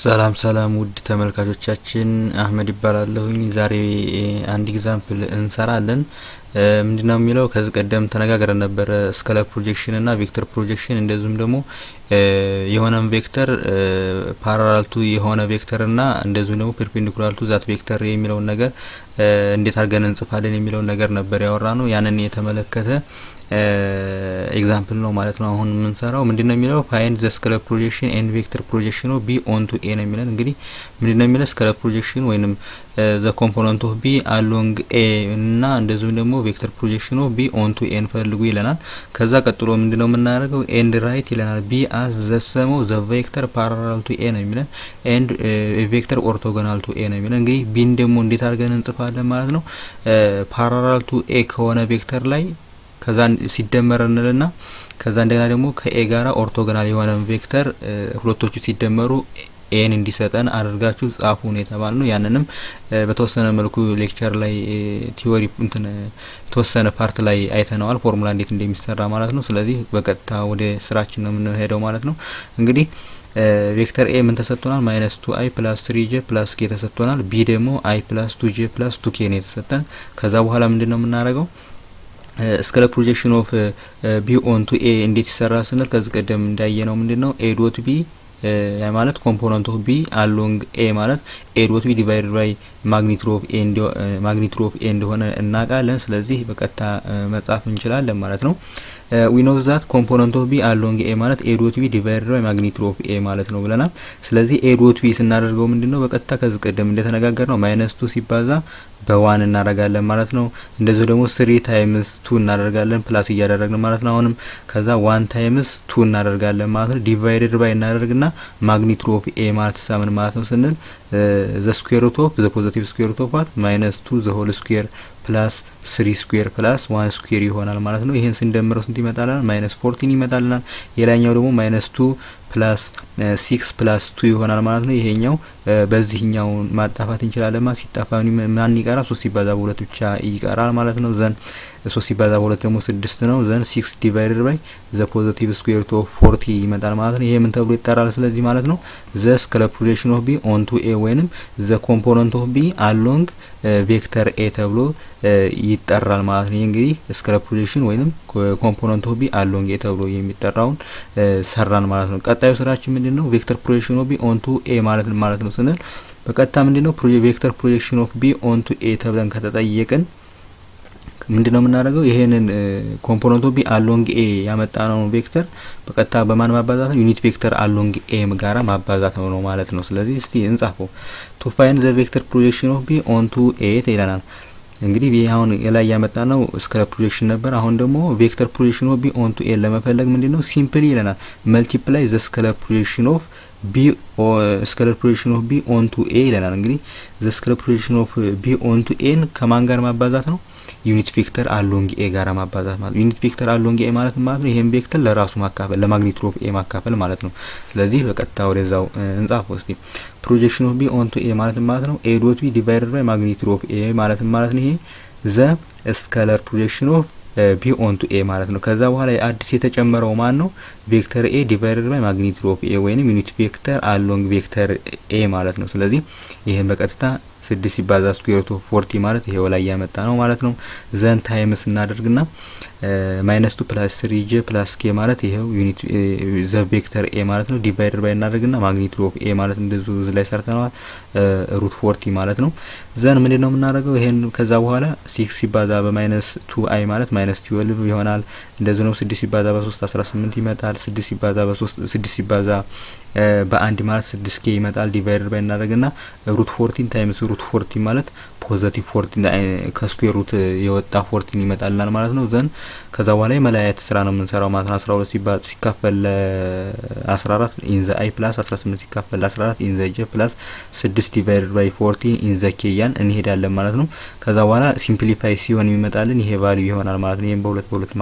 ሰላም ሰላም ውድ ተመልካቾቻችን አህመድ ይባላለሁኝ። ዛሬ አንድ ኤግዛምፕል እንሰራለን። ምንድነው የሚለው ከዚህ ቀደም ተነጋግረን ነበረ ስከለር ፕሮጀክሽን እና ቬክተር ፕሮጀክሽን እንደዚሁም ደግሞ የሆነን ቬክተር ፓራላል ቱ የሆነ ቬክተር እና እንደዚሁም ደግሞ ፐርፔንዲኩላር ቱ ዛት ቬክተር የሚለውን ነገር እንዴት አድርገን እንጽፋለን የሚለውን ነገር ነበር ያወራ ነው። ያንን የተመለከተ ኤግዛምፕል ነው ማለት ነው። አሁን የምንሰራው ምንድነው የሚለው ፋይንድ ዘ ስከለር ፕሮጀክሽን ኤንድ ቬክተር ፕሮጀክሽን ኦፍ ቢ ኦን ቱ ኤ ነው የሚለን። እንግዲህ ምንድነው የሚለው ስከለር ፕሮጀክሽን ወይንም ዘ ኮምፖነንት ኦፍ ቢ አሎንግ ኤ እና እንደዚሁም ደግሞ ቬክተር ፕሮጀክሽን ኦፍ ቢ ኦን ቱ ኤን ፈልጉ ይለናል። ከዛ ቀጥሎ ምንድነው የምናደርገው ኤንድ ራይት ይለናል። ቢ አስ ዘ ሰም ኦፍ ዘ ቬክተር ፓራላል ቱ ኤ ነው የሚለን ኤንድ ቬክተር ኦርቶጎናል ቱ ኤ ነው የሚለን። እንግዲህ ቢን ደግሞ እንዴት አድርገን እንጽፋለን ማለት ነው ፓራላል ቱ ኤ ከሆነ ቬክተር ላይ ከዛ ሲደመር እንልና ከዛ እንደገና ደግሞ ከኤ ጋራ ኦርቶጎናል የሆነ ቬክተር ሁለቶቹ ሲደመሩ ኤን እንዲሰጠን አድርጋችሁ ጻፉ ነው የተባል ነው። ያንንም በተወሰነ መልኩ ሌክቸር ላይ ቲዎሪ እንትን የተወሰነ ፓርት ላይ አይተነዋል፣ ፎርሙላ እንዴት እንደሚሰራ ማለት ነው። ስለዚህ በቀጥታ ወደ ስራችን ነው የምንሄደው ማለት ነው። እንግዲህ ቬክተር ኤ ምን ተሰጥቶናል? ማይነስ ቱ አይ ፕላስ ስሪ ጄ ፕላስ ኬ ተሰጥቶናል። ቢ ደግሞ አይ ፕላስ ቱ ጄ ፕላስ ቱ ኬ ነው የተሰጠን። ከዛ በኋላ ምንድን ነው የምናደርገው ስከለር ፕሮጀክሽን ኦፍ ቢ ኦን ቱ ኤ እንዴት ይሰራ ስንል ከዚህ ቀደም እንዳየ ነው ምንድን ነው ኤ ዶት ቢ ማለት ኮምፖነንት ኦፍ ቢ አሎንግ ኤ ማለት ኤ ዶት ቢ ዲቫይድ ባይ ማግኒቱድ ኦፍ ኤ ማግኒቱድ ኦፍ ኤ እንደሆነ እናውቃለን። ስለዚህ በቀጥታ መጻፍ እንችላለን ማለት ነው። ዊ ኖው ዛት ኮምፖነንት ኦፍ ቢ አሎንግ ኤ ማለት ኤ ዶት ቢ ዲቫይድ ባይ ማግኒቱድ ኦፍ ኤ ማለት ነው ብለናል። ስለዚህ ኤ ዶት ቢ ስናደርገው ምንድን ነው በቀጥታ ከዚህ ቀደም እንደተነጋገር ነው ማይነስ ቱ ሲባዛ በዋን እናደርጋለን ማለት ነው። እንደዚሁ ደግሞ ስሪ ታይምስ ቱ እናደርጋለን ፕላስ እያደረግን ማለት ነው። አሁንም ከዛ ዋን ታይምስ ቱ እናደርጋለን ማለት ነው። ዲቫይድድ ባይ እናደርግና ማግኒቱድ ኦፍ ኤ ማለት ሳምን ማለት ነው ስንል ዘ ስኩዌር ሩት ኦፍ ዘ ፖዘቲቭ ስኩዌር ሩት ኦፍ ዋት ማይነስ ቱ ዘ ሆል ስኩዌር ፕላስ ስሪ ስኩዌር ፕላስ ዋን ስኩዌር ይሆናል ማለት ነው። ይህን ስንደምረው ስንት ይመጣልናል? ማይነስ ፎርቲን ይመጣልናል። የላኛው ደግሞ ማይነስ ቱ ፕላስ ሲክስ ፕላስ ቱ ይሆናል ማለት ነው። ይሄኛው በዚህኛው ማጣፋት እንችላለን። ማ ሲጣፋ ማን ይቀራል? ሶስት ሲባዛ በሁለት ብቻ ይቀራል ማለት ነው። ዘን ሶስት ሲባዛ በሁለት ደግሞ ስድስት ነው። ዘን ሲክስ ዲቫይደድ ባይ ዘ ፖዘቲቭ ስኩዌር ሩት ኦፍ ፎርቲ ይመጣል ማለት ነው። ይሄ ምን ተብሎ ይጠራል? ስለዚህ ማለት ነው ዘ ስከለር ፕሮጀክሽን ኦፍ ቢ ኦን ቱ ኤ ወይንም ዘ ኮምፖነንት ኦፍ ቢ አሎንግ ቬክተር ኤ ተብሎ ይጠራል ማለት ነው። ይህ እንግዲህ ስከለር ፕሮጀክሽን ወይንም ኮምፖነንት ኦፍ ቢ አሎንግ ኤ ተብሎ የሚጠራውን ሰራን ማለት ነው። ቀጣዩ ስራችን ምንድን ነው? ቬክተር ፕሮጀክሽን ኦፍ ቢ ኦን ቱ ኤ ማለት ማለት ነው ስንል በቀጥታ ምንድን ነው ቬክተር ፕሮጀክሽን ኦፍ ቢ ኦን ቱ ኤ ተብለን ከተጠየቅን ምንድን ነው የምናደርገው? ይሄንን ኮምፖነንቱ ቢ አሎንግ ኤ ያመጣ ነው ቬክተር በቀጥታ በማን ማባዛት ነው? ዩኒት ቬክተር አሎንግ ኤ ጋራ ማባዛት ነው ማለት ነው። ስለዚህ እስቲ እንጻፈው። ቱ ፋይንድ ዘ ቬክተር ፕሮጀክሽን ኦፍ ቢ ኦን ቱ ኤ ይለናል። እንግዲህ ይህ አሁን ላይ ያመጣ ነው ስከለር ፕሮጀክሽን ነበር። አሁን ደግሞ ቬክተር ፕሮጀክሽን ኦፍ ቢ ኦን ቱ ኤ ለመፈለግ ምንድን ነው ሲምፕሊ ይለናል መልቲፕላይ ዘ ስከለር ፕሮጀክሽን ኦፍ ቢ ስከለር ፕሮጀክሽን ኦፍ ቢ ኦን ቱ ኤ ይለናል። እንግዲህ ዘ ስከለር ፕሮጀክሽን ኦፍ ቢ ኦን ቱ ኤን ከማን ጋር ማባዛት ነው? ዩኒት ቬክተር አሎንግ ኤ ጋር ማባዛት ማለት ዩኒት ቬክተር አሎንግ ኤ ማለት ማለት ነው ይሄን ቬክተር ለራሱ ማካፈል ለማግኒቱድ ኦፍ ኤ ማካፈል ማለት ነው። ስለዚህ በቀጥታ ወደዛው እንጻፍ እስቲ ፕሮጀክሽን ኦፍ ቢ ኦን ቱ ኤ ማለት ማለት ነው ኤ ዶት ቢ ዲቫይደድ ባይ ማግኒቱድ ኦፍ ኤ ማለት ማለት ነው ይሄ ዘ ስከለር ፕሮጀክሽን ኦፍ ቢ ኦን ቱ ኤ ማለት ነው። ከዛ በኋላ አዲስ የተጨመረው ማን ነው? ቬክተር ኤ ዲቫይደድ ባይ ማግኒቱድ ኦፍ ኤ ወይንም ዩኒት ቬክተር አሎንግ ቬክተር ኤ ማለት ነው። ስለዚህ ይህን በቀጥታ ስድስት ሲባዛ ስኩዌር ሩት ኦፍ ፎርቲ ማለት ይሄው ላይ ያመጣ ነው ማለት ነው። ዘን ታይምስ እናደርግና ማይነስ ቱ ፕላስ ስሪ ጄ ፕላስ ኬ ማለት ይሄው ዩኒት ዘ ቬክተር ኤ ማለት ነው። ዲቫይደር ባይ እናደርግና ማግኒቱድ ኦፍ ኤ ማለት እንደዙ እዚህ ላይ ሰርተነዋል። ሩት ፎርቲ ማለት ነው። ዘን ምንድን ነው የምናደርገው? ይሄን ከዛ በኋላ ሲክስ ሲባዛ በማይነስ ቱ አይ ማለት ማይነስ ትዌልቭ ይሆናል። እንደዚህ ነው። ስድስት ሲባዛ በሶስት አስራ ስምንት ይመጣል። ስድስት ሲባዛ በሶስት ስድስት ሲባዛ በአንድ ማለት ስድስት ኬ ይመጣል። ዲቫይደር ባይ እናደርግና ሩት ፎርቲን ታይምስ ሩት ፎርቲን ማለት ፖዘቲቭ ፎርቲን ከስኩዌር ሩት የወጣ ፎርቲን ይመጣልናል ማለት ነው። ዘን ከዛ በኋላ የመለያየት ስራ ነው የምንሰራው ማለት ነው። አስራ ሁለት ሲካፈል አስራ አራት ኢንዘ አይ ፕላስ አስራ ስምንት ሲካፈል አስራ አራት ኢንዘ ጀ ፕላስ ስድስት ዲቫይደድ ባይ ፎርቲን ኢንዘ ኬ እያን እንሄዳለን ማለት ነው። ከዛ በኋላ ሲምፕሊፋይ ሲሆን የሚመጣልን ይሄ ቫልዩ ይሆናል ማለት ነው። ይህም በሁለት በሁለት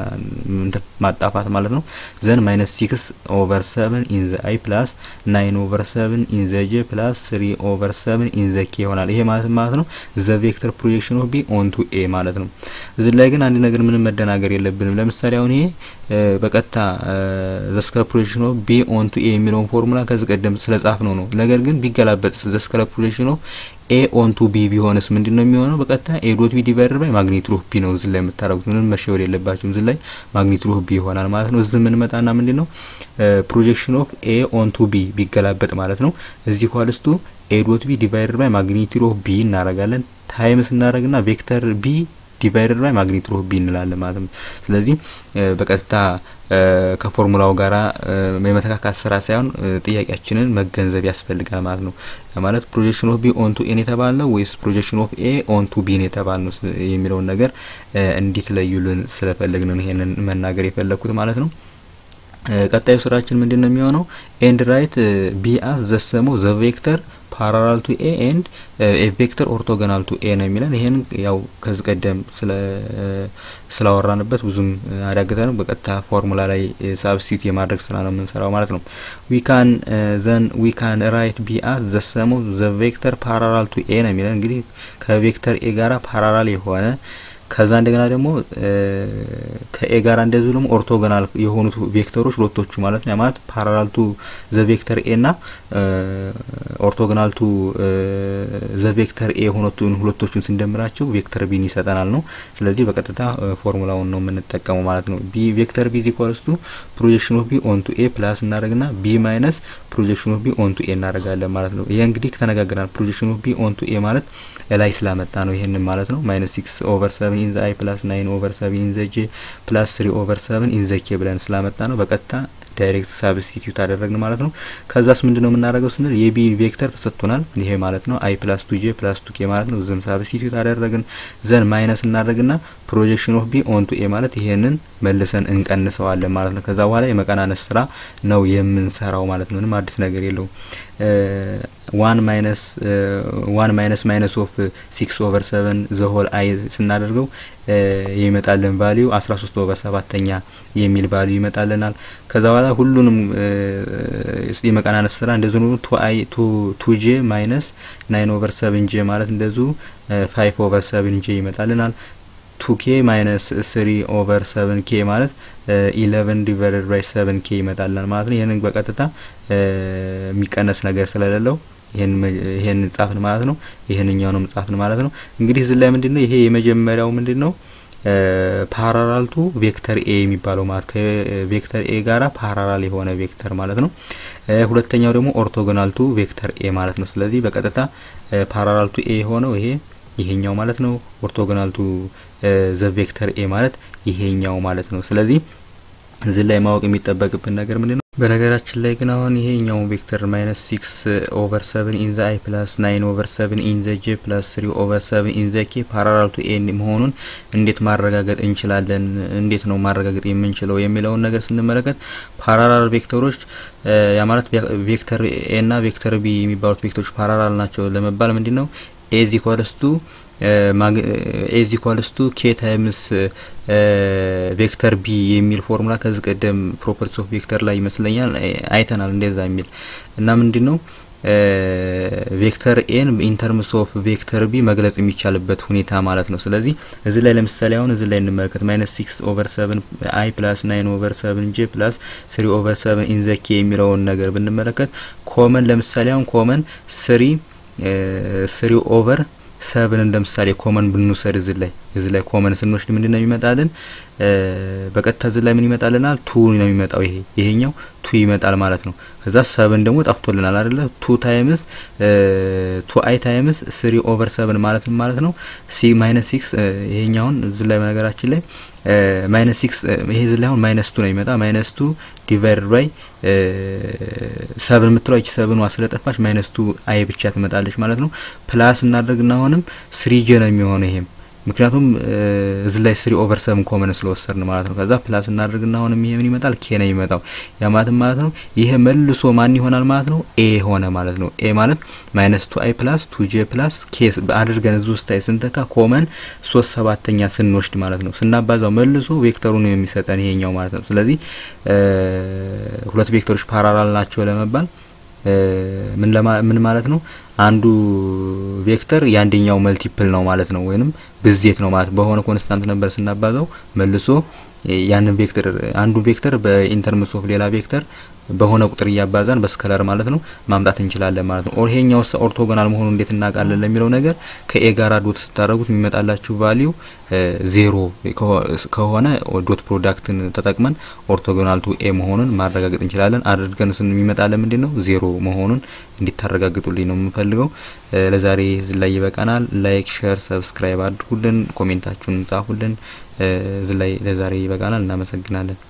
ማጣፋት ማለት ነው። ዘን ማይነስ ሲክስ ኦቨር ሰቨን ኢንዘ አይ ፕላስ ናይን ኦቨር ሰቨን ኢንዘ ጀ ፕላስ ስሪ ኦቨር ሰቨን ኢንዘ ኬ ይሆናል። ይሄ ማለት ማለት ነው ዘ ቬክተር ፕሮጀክሽን ኦፍ ቢ ኦንቱ ኤ ማለት ነው። እዚህ ላይ ግን አንድ ነገር ምንም መደናገር የለብንም። ለምሳሌ አሁን ይሄ በቀጥታ ዘ ስከለር ፕሮጀክሽን ኦፍ ቢ ኦንቱ ኤ የሚለውን ፎርሙላ ከዚህ ቀደም ስለ ጻፍ ነው ነው ነገር ግን ቢገላበጥ ዘ ስከለር ፕሮጀክሽን ኦፍ ኤ ኦንቱ ቢ ቢሆንስ ምንድን ነው የሚሆነው? በቀጥታ ኤ ዶት ቢ ዲቫይደር ባይ ማግኒቱድ ኦፍ ቢ ነው እዚህ ላይ የምታደርጉት። ምንም መሸወድ የለባችሁም። እዚህ ላይ ማግኒቱድ ኦፍ ቢ ይሆናል ማለት ነው። እዚህ የምንመጣና ምንድን ነው ፕሮጀክሽን ኦፍ ኤ ኦንቱ ቢ ቢገላበጥ ማለት ነው እዚህ ኳልስቱ ኤ ዶት ቢ ዲቫይደር ባይ ማግኒቱድ ኦፍ ቢ እናደርጋለን። ታይምስ እናደርግና ቬክተር ቢ ዲቫይደር ባይ ማግኒቱድ ኦፍ ቢ እንላለን ማለት ነው። ስለዚህ በቀጥታ ከፎርሙላው ጋራ የመተካካት ስራ ሳይሆን ጥያቄያችንን መገንዘብ ያስፈልጋል ማለት ነው። ማለት ፕሮጀክሽን ኦፍ ቢ ኦንቱ ኤን የተባልነው ወይስ ፕሮጀክሽን ኦፍ ኤ ኦንቱ ቢን የተባልነው የሚለውን ነገር እንዲትለዩልን ስለፈለግን ነው ይሄንን መናገር የፈለግኩት ማለት ነው። ቀጣዩ ስራችን ምንድን ነው የሚሆነው? ኤንድ ራይት ቢ አስ ዘሰሞ ዘ ቬክተር ፓራላል ቱ ኤ ኤንድ ኤ ቬክተር ኦርቶጎናል ቱ ኤ ነው የሚለን። ይሄን ያው ከዚህ ቀደም ስለ ስላወራንበት ብዙም አዳግተንም በቀጥታ ፎርሙላ ላይ ሳብስቲት የማድረግ ስራ ነው የምንሰራው ማለት ነው። ዊ ካን ዘን ዊ ካን ራይት ቢ አስ ዘ ሰም ኦፍ ዘ ቬክተር ፓራላል ቱ ኤ ነው የሚለን። እንግዲህ ከቬክተር ኤ ጋራ ፓራላል የሆነ ከዛ እንደገና ደግሞ ከኤ ጋር እንደዚሁ ደግሞ ኦርቶጎናል የሆኑት ቬክተሮች ሁለቶቹ ማለት ነው። ማለት ፓራላል ቱ ዘ ቬክተር ኤ ና ኦርቶጎናል ቱ ዘ ቬክተር ኤ የሆኑትን ሁለቶቹን ስንደምራቸው ቬክተር ቢን ይሰጠናል ነው። ስለዚህ በቀጥታ ፎርሙላውን ነው የምንጠቀመው ማለት ነው። ቢ ቬክተር ቢ ኢኳልስ ቱ ፕሮጀክሽን ኦፍ ቢ ኦን ቱ ኤ ፕላስ እናደርግና ቢ ማይነስ ፕሮጀክሽን ኦፍ ቢ ኦን ቱ ኤ እናደርጋለን ማለት ነው። ይሄ እንግዲህ ተነጋግረናል። ፕሮጀክሽን ኦፍ ቢ ኦን ቱ ኤ ማለት ላይ ስላመጣ ነው ይሄንን ማለት ነው። ማይነስ ሲክስ ኦቨር ሰቨን ኢን ዘ አይ ፕላስ ናይን ኦቨር ሰቨን ኢን ዘ ጄ ፕላስ ስሪ ኦቨር ሰቨን ኢን ዘ ኬ ብለን ስላመጣ ነው በቀጥታ ዳይሬክት ሳብስቲቲዩት አደረግን ማለት ነው። ከዛስ ምንድን ነው የምናደርገው ስንል የቢ ቬክተር ተሰጥቶናል። ይሄ ማለት ነው አይ ፕላስ ቱ ጄ ፕላስ ቱ ኬ ማለት ነው። ዝም ሳብስቲቲዩት አደረግን ዘን ማይነስ እናደርግና ፕሮጀክሽን ኦፍ ቢ ኦን ቱ ኤ ማለት ይሄንን መልሰን እንቀንሰዋለን ማለት ነው። ከዛ በኋላ የመቀናነስ ስራ ነው የምንሰራው ማለት ነው። ምንም አዲስ ነገር የለውም። ዋን ማይነስ ዋን ማይነስ ማይነስ ኦፍ ሲክስ ኦቨር ሰቨን ዘሆል አይ ስናደርገው የሚመጣልን ቫሊዩ አስራ ሶስት ኦቨር ሰባተኛ የሚል ቫሊዩ ይመጣልናል። ከዛ በኋላ ሁሉንም የመቀናነስ ስራ እንደዚሁ ቱ አይ ቱ ጄ ማይነስ ናይን ኦቨር ሰቨን ጄ ማለት እንደዚሁ ፋይቭ ኦቨር ሰቨን ጄ ይመጣልናል። ቱ ኬ ማይነስ ስሪ ኦቨር ሰቨን ኬ ማለት ኢለቨን ዲቫይደድ ባይ ሰቨን ኬ ይመጣልናል ማለት ነው። ይህንን በቀጥታ የሚቀነስ ነገር ስለሌለው ይሄን ጻፍን ማለት ነው። ይሄንኛውንም ጻፍን ማለት ነው። እንግዲህ እዚህ ላይ ምንድን ነው ይሄ የመጀመሪያው ምንድን ነው ፓራላልቱ ቬክተር ኤ የሚባለው ማለት ከቬክተር ኤ ጋራ ፓራላል የሆነ ቬክተር ማለት ነው። ሁለተኛው ደግሞ ኦርቶጎናልቱ ቬክተር ኤ ማለት ነው። ስለዚህ በቀጥታ ፓራላልቱ ኤ የሆነው ይሄ ይሄኛው ማለት ነው። ኦርቶጎናልቱ ዘ ቬክተር ኤ ማለት ይሄኛው ማለት ነው። ስለዚህ እዚህ ላይ ማወቅ የሚጠበቅብን ነገር ምንድን ነው? በነገራችን ላይ ግን አሁን ይሄኛው ቬክተር ማይነስ ሲክስ ኦቨር ሰቨን ኢን ዘ አይ ፕላስ ናይን ኦቨር ሰቨን ኢን ዘ ጄ ፕላስ ስሪ ኦቨር ሰቨን ኢን ዘ ኬ ፓራላል ቱ ኤ መሆኑን እንዴት ማረጋገጥ እንችላለን? እንዴት ነው ማረጋገጥ የምንችለው የሚለውን ነገር ስንመለከት ፓራላል ቬክተሮች ያ ማለት ቬክተር ኤ እና ቬክተር ቢ የሚባሉት ቬክተሮች ፓራላል ናቸው ለመባል ምንድን ነው ኤዝ ኢኳልስ ቱ ኤዝ ኢኳልስ ቱ ኬ ታይምስ ቬክተር ቢ የሚል ፎርሙላ ከዚህ ቀደም ፕሮፐርቲስ ኦፍ ቬክተር ላይ ይመስለኛል አይተናል። እንደዛ የሚል እና ምንድን ነው ቬክተር ኤን ኢንተርምስ ኦፍ ቬክተር ቢ መግለጽ የሚቻልበት ሁኔታ ማለት ነው። ስለዚህ እዚህ ላይ ለምሳሌ አሁን እዚህ ላይ እንመለከት ማይነስ ሲክስ ኦቨር ሰቨን አይ ፕላስ ናይን ኦቨር ሰቨን ጄ ፕላስ ስሪ ኦቨር ሰቨን ኢንዘኬ የሚለውን ነገር ብንመለከት ኮመን ለምሳሌ አሁን ኮመን ስሪ ስሪ ኦቨር ሰብን ለምሳሌ ኮመን ብንውሰድ እዚህ ላይ እዚህ ላይ ኮመን ስንወስድ ምንድን ነው የሚመጣልን? በቀጥታ እዚህ ላይ ምን ይመጣልናል? ቱ ነው የሚመጣው። ይሄ ይሄኛው ቱ ይመጣል ማለት ነው። ከዛ ሰብን ደግሞ ጠፍቶልናል አይደለ? ቱ ታይምስ ቱ አይ ታይምስ ስሪ ኦቨር ሰብን ማለት ማለት ነው ሲ ማይነስ ሲክስ ይሄኛውን እዚህ ላይ በነገራችን ላይ ማይነስ ሲክስ ይሄ እዚህ ላይ አሁን ማይነስ ቱ ነው የሚመጣ ማይነስ ቱ ዲቫይድ ባይ ሰብን የምትለው ይቺ ሰብኗ ስለጠፋች ማይነስ ቱ አይ ብቻ ትመጣለች ማለት ነው። ፕላስ እናደርግና አሁንም ስሪ ጄ ነው የሚሆነው ይሄም ምክንያቱም እዚህ ላይ ስሪ ኦቨር ሰብን ኮመን ስለወሰድን ማለት ነው። ከዛ ፕላስ እናደርግና አሁንም ይሄ ምን ይመጣል? ኬ ነው የሚመጣው። ያ ማለት ማለት ነው ይሄ መልሶ ማን ይሆናል ማለት ነው? ኤ ሆነ ማለት ነው። ኤ ማለት ማይነስ ቱ አይ ፕላስ ቱ ጄ ፕላስ ኬ አድርገን እዚህ ውስጥ ታይ ስንተካ ኮመን ሶስት ሰባተኛ ስንወስድ ማለት ነው ስናባዛው መልሶ ቬክተሩን የሚሰጠን ይሄኛው ማለት ነው። ስለዚህ ሁለት ቬክተሮች ፓራላል ናቸው ለመባል ምን ምን ማለት ነው? አንዱ ቬክተር የአንደኛው መልቲፕል ነው ማለት ነው፣ ወይንም ብዜት ነው ማለት በሆነ ኮንስታንት ነበር ስናባዛው መልሶ ያንን ቬክተር አንዱን ቬክተር በኢንተርምስ ኦፍ ሌላ ቬክተር በሆነ ቁጥር እያባዛን በስከለር ማለት ነው ማምጣት እንችላለን ማለት ነው። ኦር ይሄኛው ኦርቶጎናል መሆኑ እንዴት እናውቃለን ለሚለው ነገር ከኤ ጋር ዶት ስታደረጉት የሚመጣላችሁ ቫሊዩ ዜሮ ከሆነ ዶት ፕሮዳክትን ተጠቅመን ኦርቶጎናል ቱ ኤ መሆኑን ማረጋገጥ እንችላለን። አድርገን ስን የሚመጣለን ምንድን ነው ዜሮ መሆኑን እንዲታረጋግጡልኝ ነው የምፈልገው። ለዛሬ እዚህ ላይ ይበቃናል። ላይክ፣ ሼር፣ ሰብስክራይብ አድርጉልን፣ ኮሜንታችሁን ጻፉልን። እዚህ ላይ ለዛሬ ይበቃናል። እናመሰግናለን።